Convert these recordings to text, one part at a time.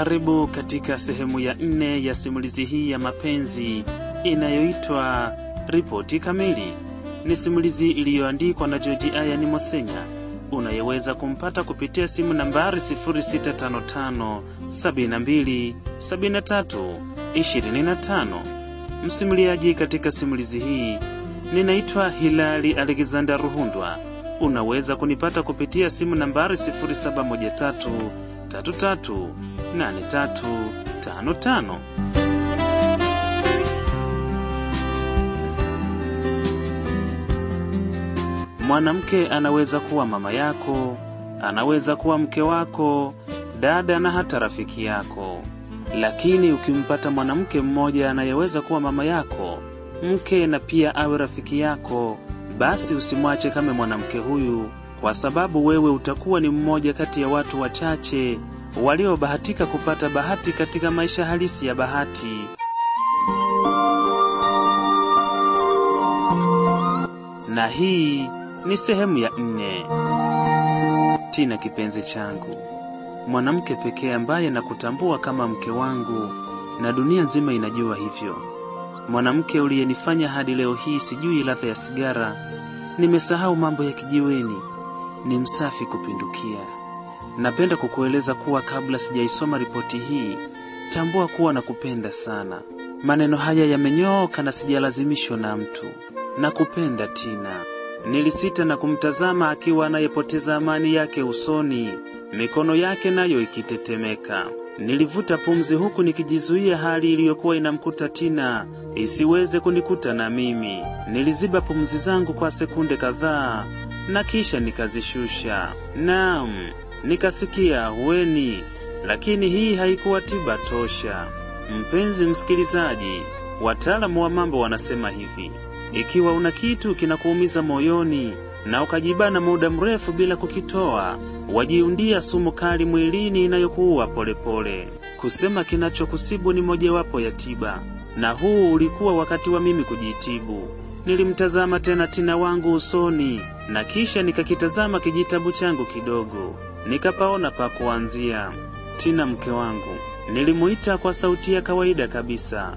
Karibu katika sehemu ya nne ya simulizi hii ya mapenzi inayoitwa Ripoti Kamili. Ni simulizi iliyoandikwa na George Ayani Mosenya unayeweza kumpata kupitia simu nambari 0655 72 73 25. Msimuliaji katika simulizi hii ninaitwa Hilali Alexander Ruhundwa. Unaweza kunipata kupitia simu nambari 0713 33 8355. Mwanamke anaweza kuwa mama yako, anaweza kuwa mke wako, dada na hata rafiki yako. Lakini ukimpata mwanamke mmoja anayeweza kuwa mama yako, mke na pia awe rafiki yako, basi usimwache kama mwanamke huyu, kwa sababu wewe utakuwa ni mmoja kati ya watu wachache waliobahatika kupata bahati katika maisha halisi ya bahati. Na hii ni sehemu ya nne. Tina, kipenzi changu, mwanamke pekee ambaye nakutambua kama mke wangu, na dunia nzima inajua hivyo. Mwanamke uliyenifanya hadi leo hii sijui ladha ya sigara, nimesahau mambo ya kijiweni, ni msafi kupindukia. Napenda kukueleza kuwa kabla sijaisoma ripoti hii, tambua kuwa nakupenda sana. Maneno haya yamenyooka na sijalazimishwa na mtu. Nakupenda Tina. Nilisita na kumtazama akiwa anayepoteza amani yake usoni, mikono yake nayo ikitetemeka. Nilivuta pumzi huku nikijizuia hali iliyokuwa inamkuta Tina isiweze kunikuta na mimi. Niliziba pumzi zangu kwa sekunde kadhaa na kisha nikazishusha. Naam, nikasikia hueni, lakini hii haikuwa tiba tosha. Mpenzi msikilizaji, wataalamu wa mambo wanasema hivi: ikiwa una kitu kinakuumiza moyoni na ukajibana muda mrefu bila kukitoa, wajiundia sumu kali mwilini inayokuua polepole. Kusema kinachokusibu ni mojawapo ya tiba, na huu ulikuwa wakati wa mimi kujitibu. Nilimtazama tena Tina wangu usoni na kisha nikakitazama kijitabu changu kidogo, nikapaona pa kuanzia. Tina, mke wangu, nilimuita kwa sauti ya kawaida kabisa.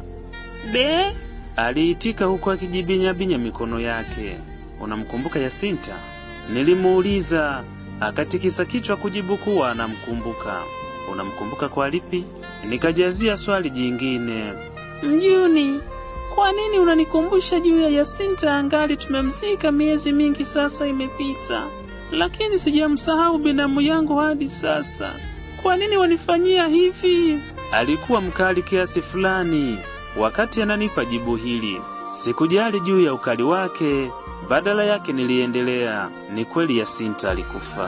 Be, aliitika huku akijibinyabinya mikono yake. Unamkumbuka Yasinta? Nilimuuliza, akatikisa kichwa kujibu kuwa anamkumbuka. Unamkumbuka kwa lipi? Nikajazia swali jingine. Mjuni, kwa nini unanikumbusha juu ya Yasinta angali tumemzika miezi mingi sasa imepita, lakini sijamsahau binamu yangu hadi sasa. Kwa nini wanifanyia hivi? Alikuwa mkali kiasi fulani wakati ananipa jibu hili. Sikujali juu ya ukali wake, badala yake niliendelea. Ni kweli Yasinta alikufa.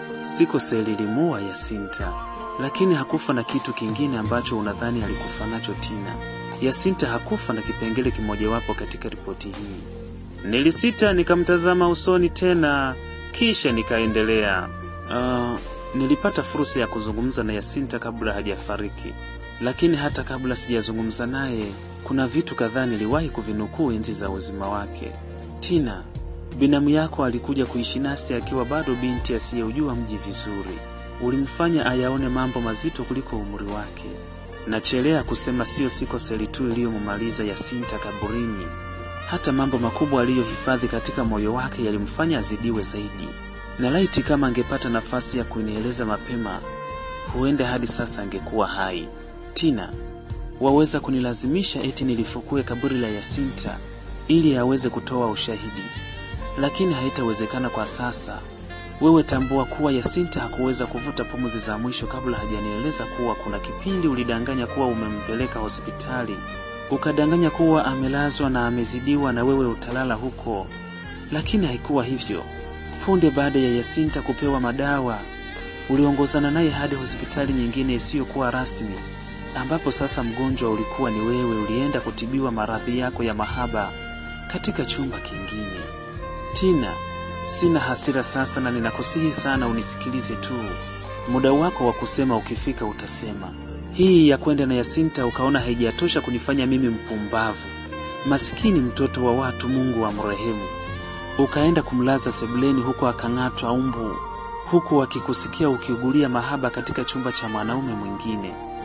Sikose lilimua Yasinta, lakini hakufa na kitu kingine ambacho unadhani alikufa nacho Tina. Yasinta hakufa na kipengele kimojawapo katika ripoti hii. Nilisita, nikamtazama usoni tena, kisha nikaendelea. Uh, nilipata fursa ya kuzungumza na Yasinta kabla hajafariki, lakini hata kabla sijazungumza naye, kuna vitu kadhaa niliwahi kuvinukuu enzi za uzima wake. Tina, binamu yako alikuja kuishi nasi akiwa bado binti asiyeujua mji vizuri. Ulimfanya ayaone mambo mazito kuliko umri wake. Nachelea kusema siyo siko seli tu iliyomumaliza Yasinta kaburini. Hata mambo makubwa aliyohifadhi katika moyo wake yalimfanya azidiwe zaidi, na laiti kama angepata nafasi ya kunieleza mapema, huenda hadi sasa angekuwa hai. Tina, waweza kunilazimisha eti nilifukue kaburi la Yasinta ili aweze kutoa ushahidi, lakini haitawezekana kwa sasa. Wewe tambua kuwa Yasinta hakuweza kuvuta pumzi za mwisho kabla hajanieleza kuwa kuna kipindi ulidanganya kuwa umempeleka hospitali, ukadanganya kuwa amelazwa na amezidiwa na wewe utalala huko, lakini haikuwa hivyo. Punde baada ya Yasinta kupewa madawa, uliongozana naye hadi hospitali nyingine isiyokuwa rasmi, ambapo sasa mgonjwa ulikuwa ni wewe. Ulienda kutibiwa maradhi yako ya mahaba katika chumba kingine. Tina, sina hasira sasa, na ninakusihi sana unisikilize tu. Muda wako wa kusema ukifika utasema. Hii ya kwenda na Yasinta ukaona haijatosha kunifanya mimi mpumbavu, masikini mtoto wa watu, Mungu amrehemu. Ukaenda kumlaza sebuleni huko akang'atwa umbu, huku akikusikia ukiugulia mahaba katika chumba cha mwanaume mwingine.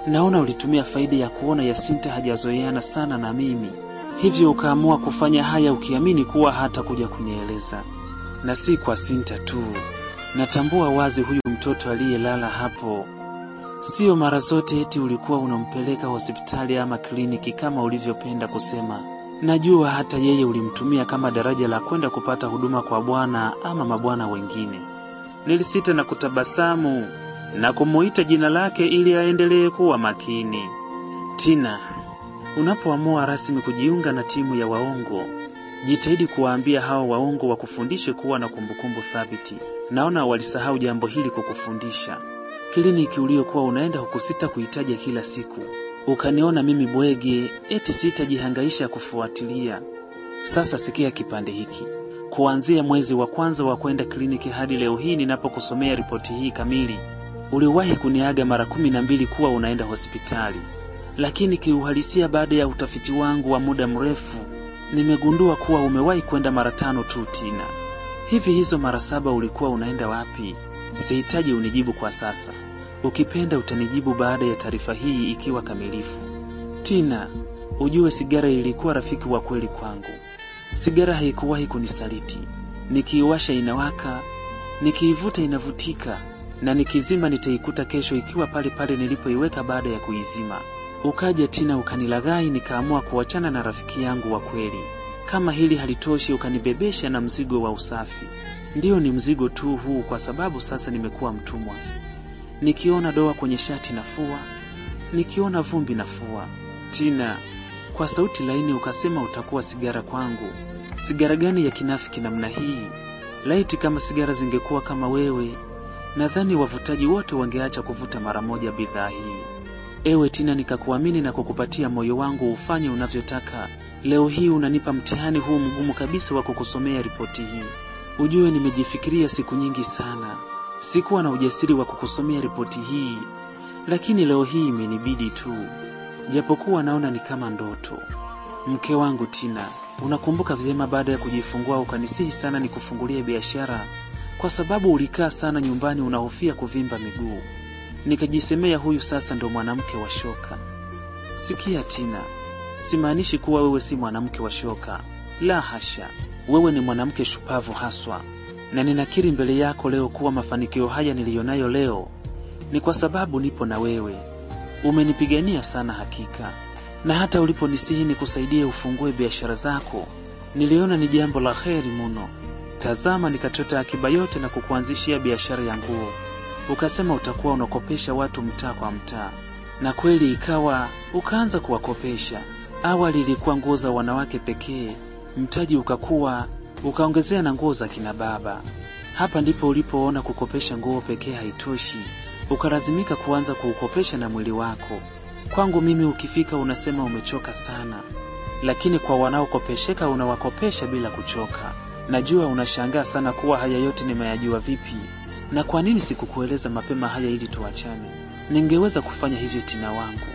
naona ulitumia faida ya kuona Yasinta hajazoeana sana na mimi, hivyo ukaamua kufanya haya ukiamini kuwa hata kuja kunieleza. Na si kwa Sinta tu, natambua wazi huyu mtoto aliyelala hapo Sio mara zote eti ulikuwa unampeleka hospitali ama kliniki kama ulivyopenda kusema. Najua hata yeye ulimtumia kama daraja la kwenda kupata huduma kwa bwana ama mabwana wengine. Nilisita na kutabasamu na kumuita jina lake ili aendelee kuwa makini. Tina, unapoamua rasmi kujiunga na timu ya waongo, jitahidi kuwaambia hao waongo wakufundishe kuwa na kumbukumbu thabiti. Naona walisahau jambo hili kukufundisha kliniki uliokuwa unaenda hukusita kuitaja kila siku. Ukaniona mimi bwege, eti sitajihangaisha kufuatilia. Sasa sikia kipande hiki. Kuanzia mwezi wa kwanza wa kwenda kliniki hadi leo hii ninapokusomea ripoti hii kamili, uliwahi kuniaga mara kumi na mbili kuwa unaenda hospitali, lakini kiuhalisia, baada ya utafiti wangu wa muda mrefu, nimegundua kuwa umewahi kwenda mara tano tu. Tina, hivi hizo mara saba ulikuwa unaenda wapi? Sihitaji unijibu kwa sasa. Ukipenda utanijibu baada ya taarifa hii ikiwa kamilifu. Tina, ujue sigara ilikuwa rafiki wa kweli kwangu. Sigara haikuwahi kunisaliti. Nikiiwasha inawaka, nikiivuta inavutika, na nikizima nitaikuta kesho ikiwa pale pale nilipoiweka baada ya kuizima. Ukaja Tina ukanilaghai, nikaamua kuachana na rafiki yangu wa kweli. Kama hili halitoshi, ukanibebesha na mzigo wa usafi. Ndiyo, ni mzigo tu huu, kwa sababu sasa nimekuwa mtumwa. Nikiona doa kwenye shati nafua, nikiona vumbi nafua. Tina, kwa sauti laini ukasema utakuwa sigara kwangu. Sigara gani ya kinafiki namna hii? Laiti kama sigara zingekuwa kama wewe, nadhani wavutaji wote wangeacha kuvuta mara moja bidhaa hii. Ewe Tina, nikakuamini na kukupatia moyo wangu ufanye unavyotaka. Leo hii unanipa mtihani huu mgumu kabisa wa kukusomea ripoti hii. Ujue nimejifikiria siku nyingi sana, sikuwa na ujasiri wa kukusomea ripoti hii, lakini leo hii imenibidi tu, japokuwa naona ni kama ndoto. Mke wangu Tina, unakumbuka vyema baada ya kujifungua ukanisihi sana nikufungulie biashara, kwa sababu ulikaa sana nyumbani unahofia kuvimba miguu. Nikajisemea huyu sasa ndo mwanamke wa shoka. Sikia Tina, simaanishi kuwa wewe si mwanamke wa shoka, la hasha. Wewe ni mwanamke shupavu haswa, na ninakiri mbele yako leo kuwa mafanikio haya niliyonayo leo ni kwa sababu nipo na wewe. Umenipigania sana hakika, na hata uliponisihi nikusaidie ufungue biashara zako, niliona ni jambo la heri muno. Tazama, nikachota akiba yote na kukuanzishia biashara ya nguo. Ukasema utakuwa unakopesha watu mtaa kwa mtaa, na kweli ikawa ukaanza kuwakopesha. Awali ilikuwa nguo za wanawake pekee mtaji ukakuwa ukaongezea na nguo za kina baba. Hapa ndipo ulipoona kukopesha nguo pekee haitoshi, ukalazimika kuanza kuukopesha na mwili wako. Kwangu mimi ukifika unasema umechoka sana, lakini kwa wanaokopesheka unawakopesha bila kuchoka. Najua unashangaa sana kuwa haya yote nimeyajua vipi na kwa nini sikukueleza mapema haya ili tuachane. Ningeweza kufanya hivyo Tina wangu,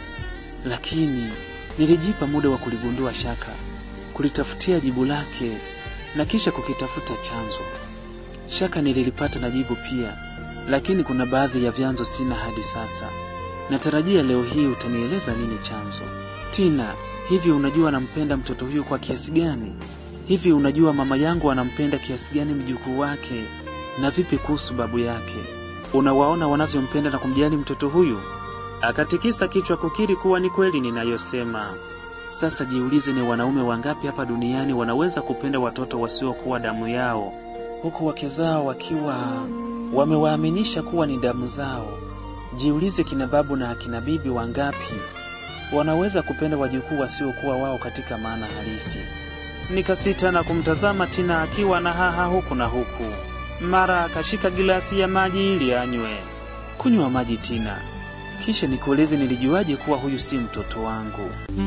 lakini nilijipa muda wa kuligundua shaka kulitafutia jibu lake na kisha kukitafuta chanzo. Shaka nililipata na jibu pia, lakini kuna baadhi ya vyanzo sina hadi sasa. Natarajia leo hii utanieleza nini chanzo. Tina, hivi unajua anampenda mtoto huyu kwa kiasi gani? Hivi unajua mama yangu anampenda kiasi gani mjukuu wake? Na vipi kuhusu babu yake? Unawaona wanavyompenda na kumjali mtoto huyu? Akatikisa kichwa kukiri kuwa ni kweli ninayosema. Sasa jiulize, ni wanaume wangapi hapa duniani wanaweza kupenda watoto wasiokuwa damu yao, huku wake zao wakiwa wamewaaminisha kuwa ni damu zao? Jiulize, kina babu na akina bibi wangapi wanaweza kupenda wajukuu wasiokuwa wao katika maana halisi? Nikasita na kumtazama Tina akiwa na haha huku na huku. Mara akashika gilasi ya maji ili anywe. Kunywa maji Tina, kisha nikueleze nilijuaje kuwa huyu si mtoto wangu.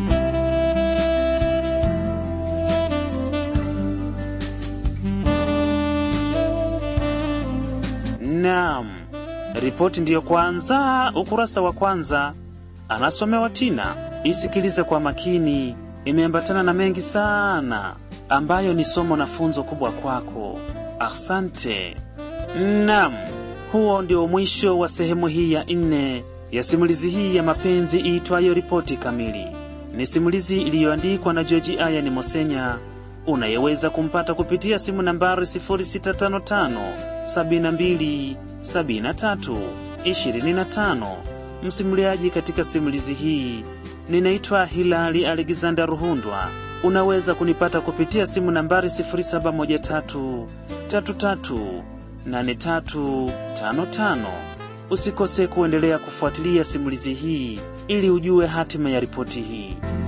Naam, ripoti ndiyo kwanza, ukurasa wa kwanza. Anasomewa Tina. Isikilize kwa makini, imeambatana na mengi sana ambayo ni somo na funzo kubwa kwako. Asante. Naam, huo ndio mwisho wa sehemu hii ya nne ya simulizi hii ya mapenzi iitwayo Ripoti Kamili. Ni simulizi iliyoandikwa na George Ayani Mosenya unayeweza kumpata kupitia simu nambari 0655 72 73 25. Msimuliaji katika simulizi hii ninaitwa Hilali Alexander Ruhundwa. Unaweza kunipata kupitia simu nambari 0713 33 8355. Usikose kuendelea kufuatilia simulizi hii ili ujue hatima ya ripoti hii.